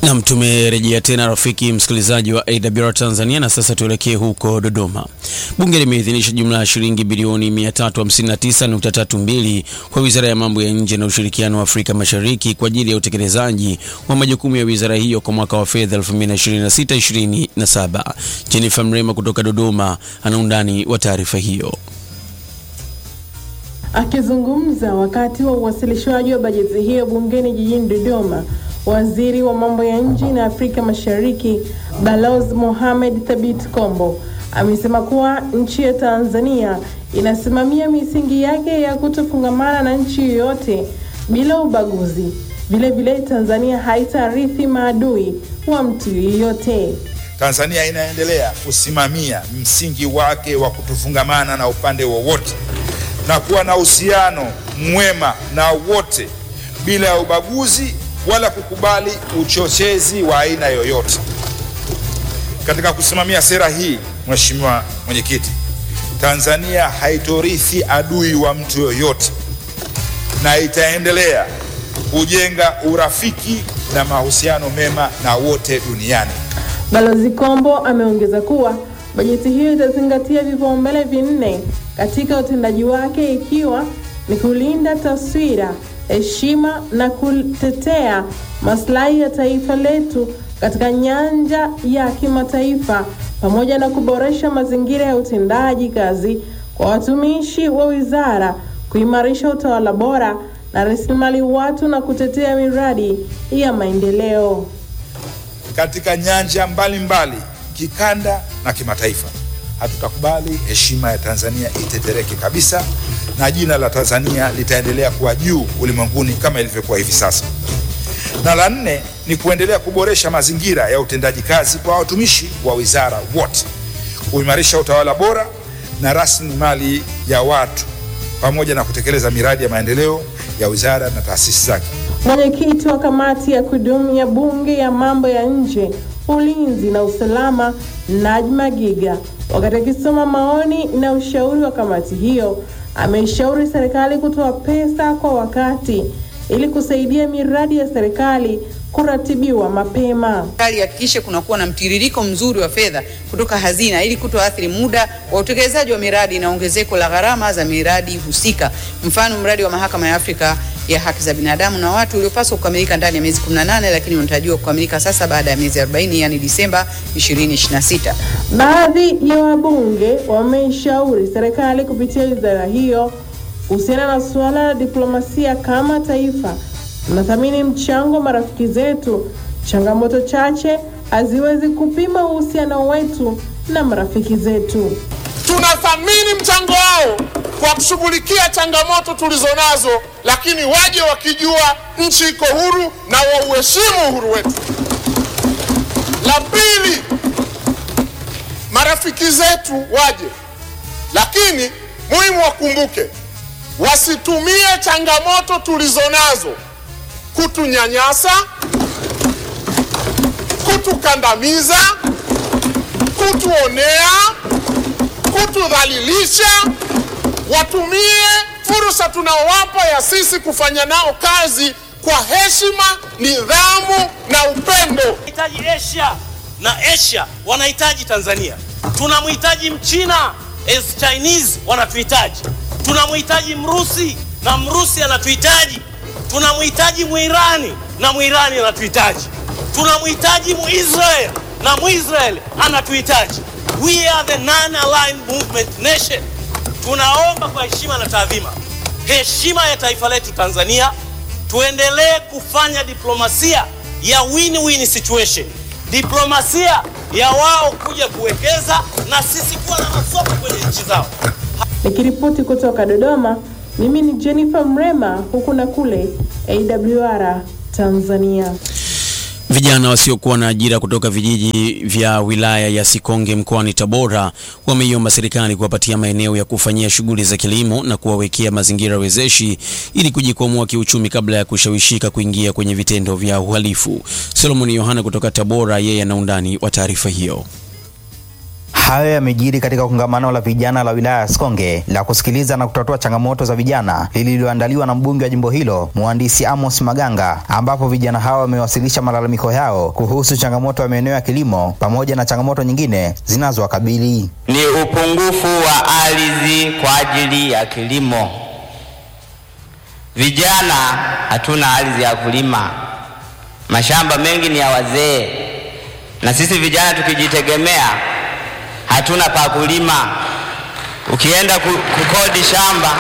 Nam, tumerejea tena rafiki msikilizaji wa AWR Tanzania, na sasa tuelekee huko Dodoma. Bunge limeidhinisha jumla ya shilingi bilioni 359.32 kwa Wizara ya Mambo ya Nje na Ushirikiano wa Afrika Mashariki kwa ajili ya utekelezaji wa majukumu ya wizara hiyo kwa mwaka wa fedha 2026/2027. Jennifer Mrema kutoka Dodoma ana undani wa taarifa hiyo. Akizungumza wakati wa uwasilishwaji wa bajeti hiyo bungeni jijini Dodoma, Waziri wa mambo ya nje na Afrika Mashariki Balozi Mohamed Thabit Kombo amesema kuwa nchi ya Tanzania inasimamia misingi yake ya kutofungamana na nchi yoyote bila ubaguzi. Vile vile Tanzania haitarithi maadui wa mtu yeyote. Tanzania inaendelea kusimamia msingi wake wa kutofungamana na upande wowote na kuwa na uhusiano mwema na wote bila ya ubaguzi wala kukubali uchochezi wa aina yoyote. Katika kusimamia sera hii, Mheshimiwa Mwenyekiti, Tanzania haitorithi adui wa mtu yoyote na itaendelea kujenga urafiki na mahusiano mema na wote duniani. Balozi Kombo ameongeza kuwa bajeti hiyo itazingatia vipaumbele vinne katika utendaji wake ikiwa ni kulinda taswira heshima na kutetea maslahi ya taifa letu katika nyanja ya kimataifa pamoja na kuboresha mazingira ya utendaji kazi kwa watumishi wa wizara, kuimarisha utawala bora na rasilimali watu na kutetea miradi ya maendeleo katika nyanja mbalimbali mbali, kikanda na kimataifa. Hatutakubali heshima ya Tanzania itetereke kabisa na jina la Tanzania litaendelea kuwa juu ulimwenguni kama ilivyokuwa hivi sasa. Na la nne ni kuendelea kuboresha mazingira ya utendaji kazi kwa watumishi wa wizara wote, kuimarisha utawala bora na rasilimali ya watu, pamoja na kutekeleza miradi ya maendeleo ya wizara na taasisi zake. Mwenyekiti wa kamati ya kudumu ya Bunge ya mambo ya nje, ulinzi na usalama, Najma Giga, wakati akisoma maoni na ushauri wa kamati hiyo ameishauri serikali kutoa pesa kwa wakati ili kusaidia miradi ya serikali kuratibiwa mapema. Serikali ihakikishe kunakuwa na mtiririko mzuri wa fedha kutoka hazina ili kutoathiri muda wa utekelezaji wa miradi na ongezeko la gharama za miradi husika. Mfano, mradi wa mahakama ya Afrika ya haki za binadamu na watu uliopaswa kukamilika ndani ya miezi 18 lakini unatarajiwa kukamilika sasa baada ya miezi 40, yani Disemba 2026. Baadhi ya wabunge wameishauri serikali kupitia wizara hiyo kuhusiana na suala la diplomasia kama taifa. Tunathamini mchango wa marafiki zetu. Changamoto chache haziwezi kupima uhusiano wetu na marafiki zetu. Tunathamini mchango wao kwa kushughulikia changamoto tulizonazo, lakini waje wakijua nchi iko huru na wauheshimu uhuru wetu. La pili, marafiki zetu waje, lakini muhimu wakumbuke, wasitumie changamoto tulizonazo kutunyanyasa, kutukandamiza, kutuonea, kutudhalilisha. Watumie fursa tunaowapa ya sisi kufanya nao kazi kwa heshima, nidhamu na upendo. Tunahitaji Asia na Asia wanahitaji Tanzania. Tunamhitaji Mchina as Chinese wanatuhitaji. Tunamhitaji Mrusi na Mrusi anatuhitaji. Tunamhitaji Mwirani na Mwirani anatuhitaji. Tunamhitaji Muisrael na Muisrael anatuhitaji. We are the non-aligned movement nation. Tunaomba kwa heshima na taadhima, heshima ya taifa letu Tanzania, tuendelee kufanya diplomasia ya win-win situation, diplomasia ya wao kuja kuwekeza na sisi kuwa na masoko kwenye nchi zao. Nikiripoti kutoka Dodoma, mimi ni Jennifer Mrema, huku na kule AWR Tanzania. Vijana wasiokuwa na ajira kutoka vijiji vya wilaya ya Sikonge mkoani Tabora wameiomba serikali kuwapatia maeneo ya kufanyia shughuli za kilimo na kuwawekea mazingira wezeshi ili kujikwamua kiuchumi kabla ya kushawishika kuingia kwenye vitendo vya uhalifu. Solomon Yohana kutoka Tabora, yeye ana undani wa taarifa hiyo. Hayo yamejiri katika kongamano la vijana la wilaya ya Sikonge la kusikiliza na kutatua changamoto za vijana lililoandaliwa na mbunge wa jimbo hilo mhandisi Amos Maganga, ambapo vijana hao wamewasilisha malalamiko yao kuhusu changamoto ya maeneo ya kilimo pamoja na changamoto nyingine zinazowakabili. Ni upungufu wa ardhi kwa ajili ya kilimo. Vijana hatuna ardhi ya kulima, mashamba mengi ni ya wazee, na sisi vijana tukijitegemea hatuna pa kulima. Ukienda kukodi shamba,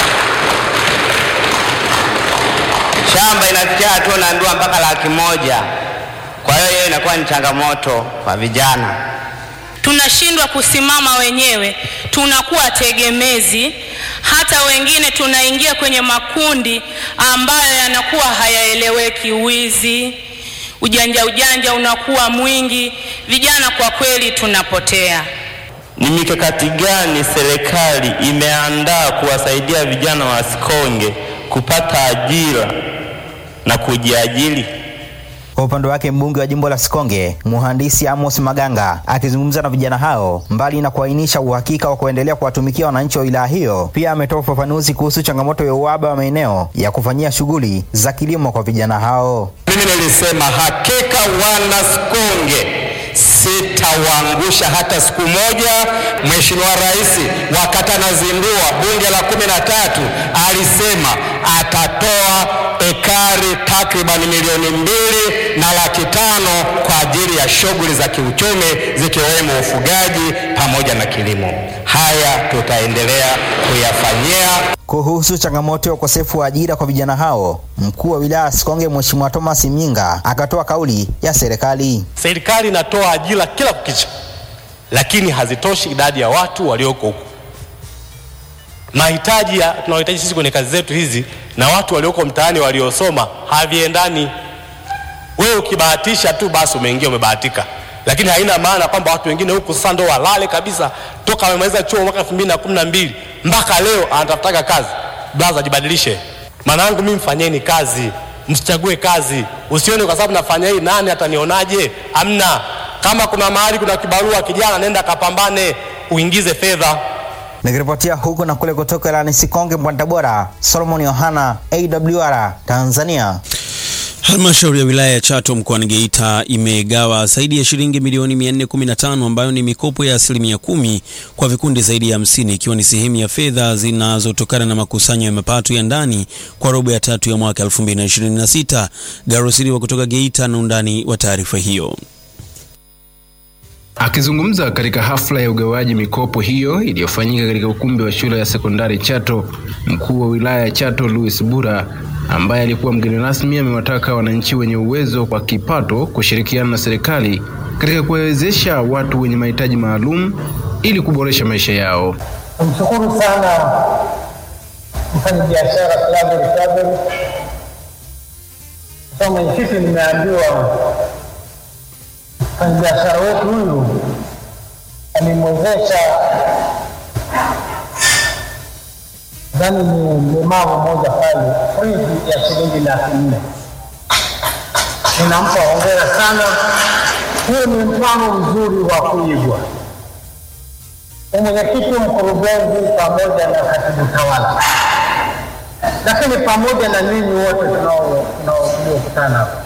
shamba inafikia hatua unaambiwa mpaka laki moja. Kwa hiyo hiyo inakuwa ni changamoto kwa vijana. Tunashindwa kusimama wenyewe, tunakuwa tegemezi. Hata wengine tunaingia kwenye makundi ambayo yanakuwa hayaeleweki, wizi, ujanja ujanja unakuwa mwingi. Vijana kwa kweli tunapotea. Ni mikakati gani serikali imeandaa kuwasaidia vijana wa Sikonge kupata ajira na kujiajiri? Kwa upande wake mbunge wa jimbo la Sikonge mhandisi Amos Maganga akizungumza na vijana hao, mbali na kuainisha uhakika wa kuendelea kuwatumikia wananchi wa wilaya hiyo, pia ametoa ufafanuzi kuhusu changamoto ya uhaba wa maeneo ya kufanyia shughuli za kilimo kwa vijana hao. Mimi nilisema hakika wana Sikonge sitawaangusha hata siku moja. Mheshimiwa Rais wakati anazindua bunge la kumi na tatu alisema atatoa ekari takriban milioni mbili na laki tano kwa ajili ya shughuli za kiuchumi zikiwemo ufugaji pamoja na kilimo. Haya tutaendelea kuyafanyia. Kuhusu changamoto ya ukosefu wa ajira kwa vijana hao, mkuu wa wilaya Sikonge Mheshimiwa Thomas Mnyinga akatoa kauli ya serikali. Serikali inatoa ajira kila kukicha, lakini hazitoshi idadi ya watu walioko huko. Mahitaji tunaohitaji sisi kwenye kazi zetu hizi na watu walioko mtaani waliosoma haviendani. Wewe ukibahatisha tu basi umeingia, umebahatika, lakini haina maana kwamba watu wengine huku sasa ndo walale kabisa, toka wamemaliza chuo mwaka 2012 mpaka leo anatafutaga kazi. Blaza, jibadilishe. Maana yangu mimi, mfanyeni kazi, msichague kazi. Usione kwa sababu nafanya hii nani atanionaje? Amna. Kama kuna mahali kuna kibarua, kijana nenda kapambane, uingize fedha. Nikiripotia huku na kule kutoka ilani Sikonge mkoani Tabora, Solomon Yohana, AWR Tanzania. Halmashauri ya wilaya ya Chato mkoani Geita imegawa zaidi ya shilingi milioni 415 ambayo ni mikopo ya asilimia kumi kwa vikundi zaidi ya hamsini ikiwa ni sehemu ya fedha zinazotokana na makusanyo ya mapato ya ndani kwa robo ya tatu ya mwaka 2026. Garosiliwa kutoka Geita na undani wa taarifa hiyo. Akizungumza katika hafla ya ugawaji mikopo hiyo iliyofanyika katika ukumbi wa shule ya sekondari Chato, mkuu wa wilaya ya Chato Louis Bura ambaye alikuwa mgeni rasmi amewataka wananchi wenye uwezo wa kipato kushirikiana na serikali katika kuwawezesha watu wenye mahitaji maalum ili kuboresha maisha yao. Tumshukuru sana mfanyabiashara Claver Claver. Kwa mwenyekiti, nimeambiwa mfanyabiashara wetu huyu alimwezesha dhani ni mlemavu mmoja pale friji ya shilingi laki nne. Ninampa hongera sana. Huyu ni mfano mzuri wa kuigwa. Mwenyekiti, mkurugenzi pamoja na katibu tawala, lakini pamoja na ninyi wote tunaokutana hapa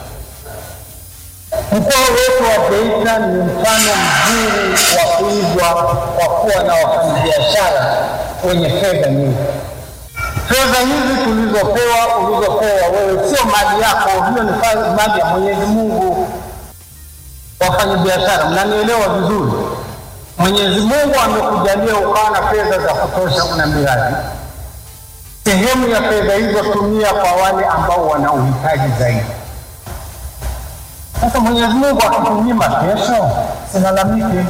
Mkoa wetu wa Geita ni mfano mzuri wa kuigwa kwa kuwa na wafanyabiashara wenye fedha nyingi. Fedha hizi tulizopewa, ulizopewa wewe, sio mali yako, hiyo ni mali ya Mwenyezi Mungu. Wafanyabiashara, mnanielewa vizuri. Mwenyezi Mungu amekujalia ukawa na fedha za kutosha, una miradi. Sehemu ya fedha hizo tumia kwa wale ambao wana uhitaji zaidi. Sasa Mwenyezi Mungu akitunyima kesho, silalamiki.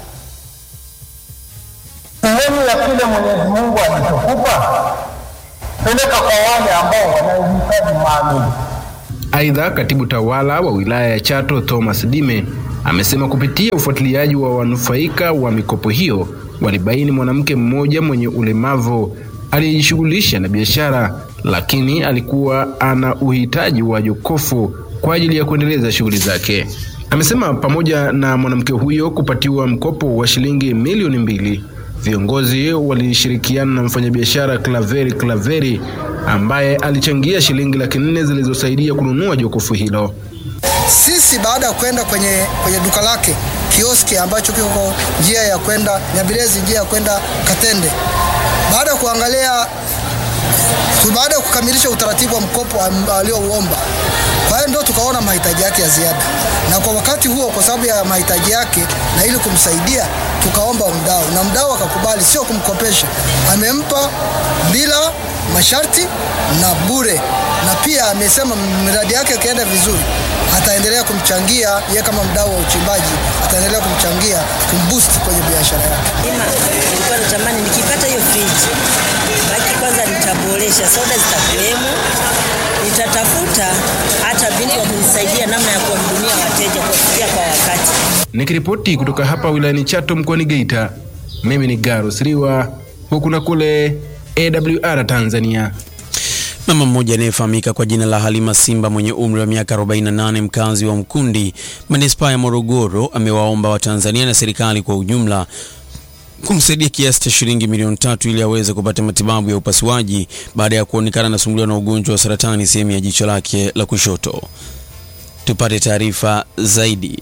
Sehemu ya kile Mwenyezi Mungu alichokupa peleka kwa wale ambao wana uhitaji maalum. Aidha, katibu tawala wa wilaya ya Chato Thomas Dime amesema kupitia ufuatiliaji wa wanufaika wa mikopo hiyo walibaini mwanamke mmoja mwenye ulemavu aliyejishughulisha na biashara, lakini alikuwa ana uhitaji wa jokofu kwa ajili ya kuendeleza shughuli zake. Amesema pamoja na mwanamke huyo kupatiwa mkopo wa shilingi milioni mbili, viongozi walishirikiana na mfanyabiashara Klaveri Klaveri ambaye alichangia shilingi laki nne zilizosaidia kununua jokofu hilo. Sisi baada ya kwenda kwenye, kwenye duka lake kioski ambacho kiko njia ya kwenda Nyabirezi, njia ya kwenda Katende, baada ya kuangalia baada ya kukamilisha utaratibu wa mkopo aliouomba, kwa hiyo ndio tukaona mahitaji yake ya ziada, na kwa wakati huo, kwa sababu ya mahitaji yake na ili kumsaidia, tukaomba mdau na mdau akakubali, sio kumkopesha, amempa bila masharti na bure, na pia amesema miradi yake ikienda vizuri ataendelea kumchangia ye kama mdau wa uchimbaji, ataendelea kumchangia kumboost kwenye biashara yake. Nilikuwa natamani nikipata hiyo friji, baki kwanza nitaboresha, soda zitakuwemo, nitatafuta hata binti wa kunisaidia namna ya kuwahudumia wateja kuwafikia kwa wakati. Nikiripoti kutoka hapa wilayani Chato mkoani Geita, mimi ni Garus Riwa, huku na kule AWR Tanzania. Mama mmoja anayefahamika kwa jina la Halima Simba mwenye umri wa miaka 48 mkazi wa Mkundi manispaa ya Morogoro amewaomba Watanzania na serikali kwa ujumla kumsaidia kiasi cha shilingi milioni tatu ili aweze kupata matibabu ya upasuaji baada ya kuonekana anasumbuliwa na ugonjwa wa saratani sehemu ya jicho lake la kushoto. Tupate taarifa zaidi.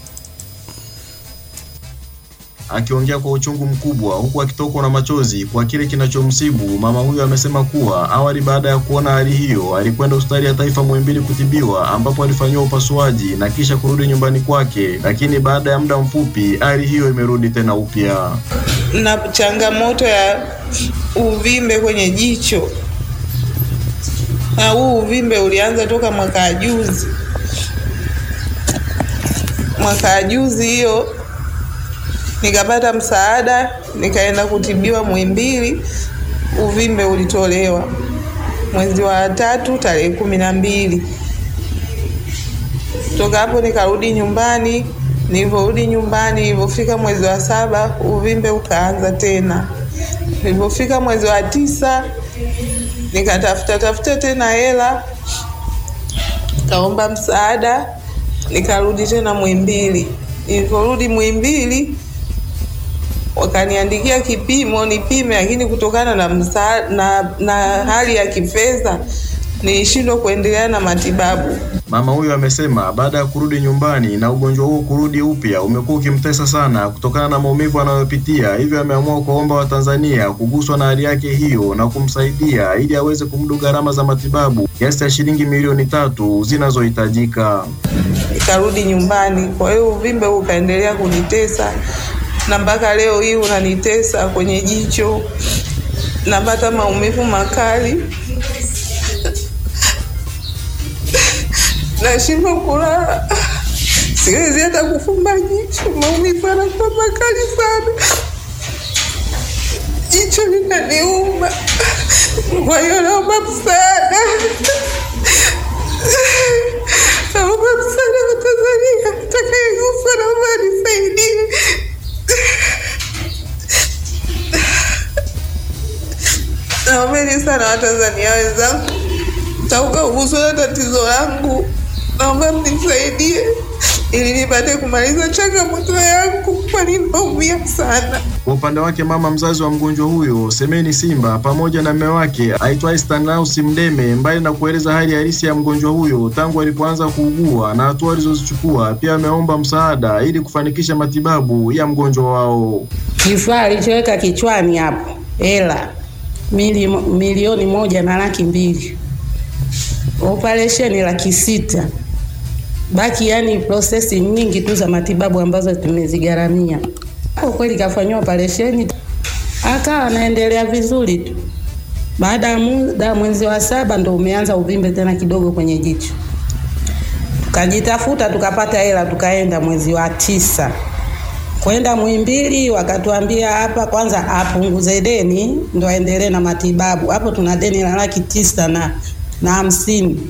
Akiongea kwa uchungu mkubwa huku akitokwa na machozi kwa kile kinachomsibu, mama huyo amesema kuwa awali, baada ya kuona hali hiyo, alikwenda hospitali ya taifa Muhimbili kutibiwa, ambapo alifanyiwa upasuaji na kisha kurudi nyumbani kwake, lakini baada ya muda mfupi hali hiyo imerudi tena upya. na changamoto ya uvimbe kwenye jicho, na huu uvimbe ulianza toka mwaka juzi. Mwaka juzi hiyo nikapata msaada, nikaenda kutibiwa Muhimbili, uvimbe ulitolewa mwezi wa tatu tarehe kumi na mbili. Toka hapo nikarudi nyumbani. Nilivyorudi nyumbani, nilivyofika mwezi wa saba uvimbe ukaanza tena. Nilivyofika mwezi wa tisa nikatafuta tafuta tena hela, kaomba msaada, nikarudi tena Muhimbili. Nilivyorudi Muhimbili wakaniandikia kipimo nipime, lakini kutokana na, msa, na, na hali ya kifedha nilishindwa kuendelea na matibabu. Mama huyo amesema baada ya kurudi nyumbani na ugonjwa huo kurudi upya umekuwa ukimtesa sana kutokana na maumivu anayopitia, hivyo ameamua kuwaomba Watanzania kuguswa na hali yake hiyo na kumsaidia ili aweze kumudu gharama za matibabu kiasi cha shilingi milioni tatu zinazohitajika. Nikarudi nyumbani, kwa hiyo uvimbe huu ukaendelea kunitesa na mpaka leo hii unanitesa kwenye jicho, napata maumivu makali, nashindwa kulala, siwezi hata kufumba jicho, maumivu yanakuwa makali sana, jicho linaniuma. Kwa hiyo naomba msaada, naomba msaada wa Tanzania, atakayeguswa naomba anisaidie. Naombeni sana Watanzania wenzangu, mtauguswa na tatizo langu, naomba mnisaidie ili nipate kumaliza changamoto yangu, kwani naumia sana. Kwa upande wake mama mzazi wa mgonjwa huyo Semeni Simba pamoja na mume wake aitwaye Stanislaus Mdeme, mbali na kueleza hali halisi ya mgonjwa huyo tangu alipoanza kuugua na hatua alizozichukua, pia ameomba msaada ili kufanikisha matibabu ya mgonjwa wao. Kifaa alichoweka kichwani hapo hela mili, milioni moja na laki mbili, operesheni laki sita, baki yani prosesi nyingi tu za matibabu ambazo tumezigharamia. Kwa kweli kafanyiwa operesheni akawa anaendelea vizuri tu. Baada ya muda, mwezi wa saba ndo umeanza uvimbe tena kidogo kwenye jicho. Tukajitafuta tukapata hela, tukaenda mwezi wa tisa kwenda Muhimbili, wakatuambia hapa kwanza apunguze deni ndo aendelee na matibabu. Hapo tuna deni la laki tisa na na hamsini.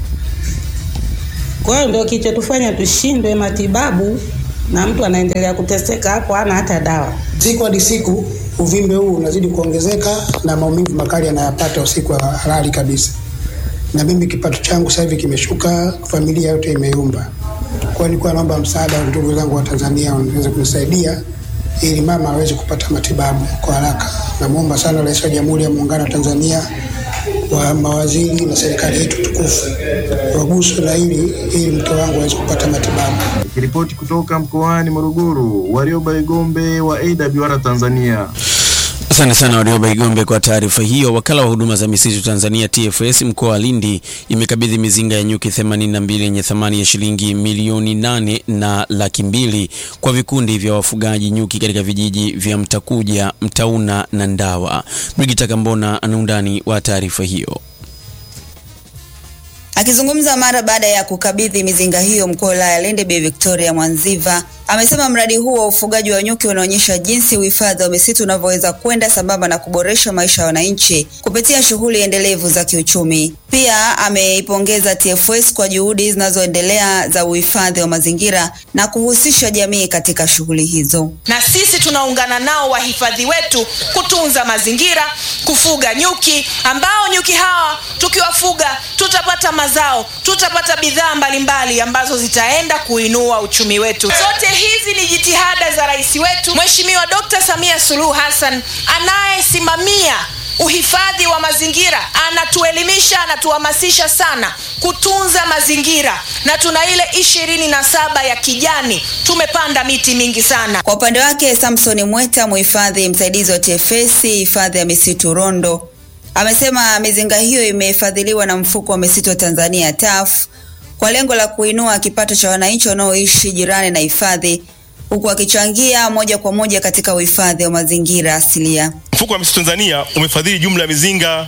Kwa hiyo ndio kichotufanya tushindwe matibabu na mtu anaendelea kuteseka hapo, hana hata dawa. Siku hadi siku uvimbe huu unazidi kuongezeka na maumivu makali yanayapata usiku wa halali kabisa, na mimi kipato changu sasa hivi kimeshuka, familia yote imeyumba. Kwa hiyo nilikuwa naomba msaada wa ndugu zangu wa Tanzania waweze kunisaidia ili mama aweze kupata matibabu kwa haraka. Namwomba sana Rais wa Jamhuri ya Muungano wa Tanzania, wa mawaziri na serikali yetu tukufu waguswe na hili ili mke wangu aweze kupata matibabu. Nikiripoti kutoka mkoani Morogoro, Warioba Igombe wa AWR Tanzania. Asante sana Warioba Igombe kwa taarifa hiyo. Wakala wa huduma za misitu Tanzania TFS mkoa wa Lindi imekabidhi mizinga ya nyuki 82 yenye thamani ya shilingi milioni nane na laki mbili kwa vikundi vya wafugaji nyuki katika vijiji vya Mtakuja, Mtauna na Ndawa. Brigita Kambona ana undani wa taarifa hiyo. Akizungumza mara baada ya kukabidhi mizinga hiyo, mkuu wa wilaya ya Lindi Bi Victoria Mwanziva amesema mradi huu wa ufugaji wa nyuki unaonyesha jinsi uhifadhi wa misitu unavyoweza kwenda sambamba na kuboresha maisha ya wananchi kupitia shughuli endelevu za kiuchumi. Pia ameipongeza TFS kwa juhudi zinazoendelea za uhifadhi wa mazingira na kuhusisha jamii katika shughuli hizo. na sisi tunaungana nao wahifadhi wetu kutunza mazingira, kufuga nyuki ambao nyuki hawa tukiwafuga tutapata mazao, tutapata bidhaa mbalimbali ambazo zitaenda kuinua uchumi wetu. Zote hizi ni jitihada za rais wetu Mheshimiwa Dr. Samia Suluhu Hassan anayesimamia uhifadhi wa mazingira, anatuelimisha, anatuhamasisha sana kutunza mazingira, na tuna ile ishirini na saba ya kijani, tumepanda miti mingi sana. Kwa upande wake, Samson Mweta, mhifadhi msaidizi wa TFS hifadhi ya misitu Rondo, amesema mizinga hiyo imefadhiliwa na mfuko wa misitu wa Tanzania TAF kwa lengo la kuinua kipato cha wananchi wanaoishi jirani na hifadhi huku akichangia moja kwa moja katika uhifadhi wa mazingira asilia. Mfuko wa misitu Tanzania umefadhili jumla ya mizinga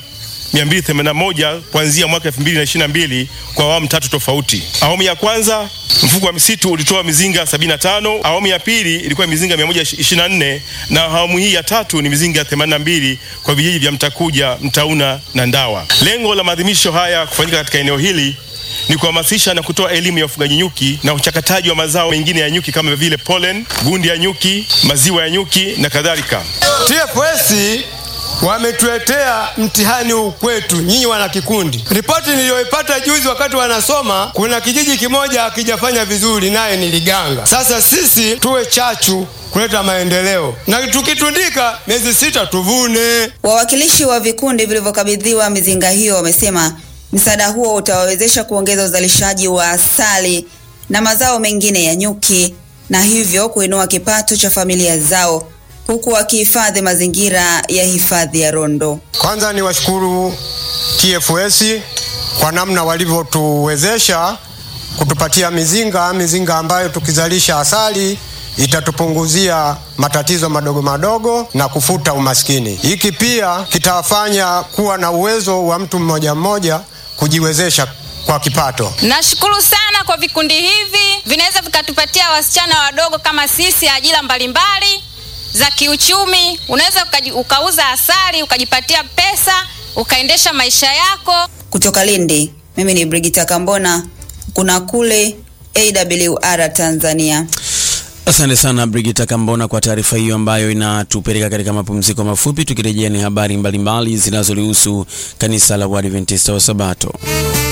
281 kuanzia mwaka 2022 kwa awamu tatu tofauti. Awamu ya kwanza mfuko wa misitu ulitoa mizinga 75, awamu ya pili ilikuwa mizinga 124 na awamu hii ya tatu ni mizinga 82 kwa vijiji vya Mtakuja, Mtauna na Ndawa. Lengo la maadhimisho haya kufanyika katika eneo hili ni kuhamasisha na kutoa elimu ya ufugaji nyuki na uchakataji wa mazao mengine ya nyuki kama vile pollen, gundi ya nyuki, maziwa ya nyuki na kadhalika. TFS wametuletea mtihani huu kwetu nyinyi wana kikundi. Ripoti niliyoipata juzi wakati wanasoma, kuna kijiji kimoja hakijafanya vizuri, naye ni Liganga. Sasa sisi tuwe chachu kuleta maendeleo na tukitundika miezi sita tuvune. Wawakilishi wa vikundi vilivyokabidhiwa mizinga hiyo wamesema msaada huo utawawezesha kuongeza uzalishaji wa asali na mazao mengine ya nyuki na hivyo kuinua kipato cha familia zao huku wakihifadhi mazingira ya hifadhi ya Rondo. Kwanza ni washukuru TFS kwa namna walivyotuwezesha kutupatia mizinga, mizinga ambayo tukizalisha asali itatupunguzia matatizo madogo madogo na kufuta umaskini. Hiki pia kitafanya kuwa na uwezo wa mtu mmoja mmoja kujiwezesha kwa kipato. Nashukuru sana kwa vikundi hivi, vinaweza vikatupatia wasichana wadogo kama sisi ajira mbalimbali za kiuchumi. Unaweza ukaji- ukauza asali ukajipatia pesa ukaendesha maisha yako. Kutoka Lindi, mimi ni Brigita Kambona, kuna kule AWR Tanzania. Asante sana Brigita Kambona kwa taarifa hiyo ambayo inatupeleka katika mapumziko mafupi. Tukirejea ni habari mbalimbali zinazolihusu kanisa la Waadventista wa Sabato.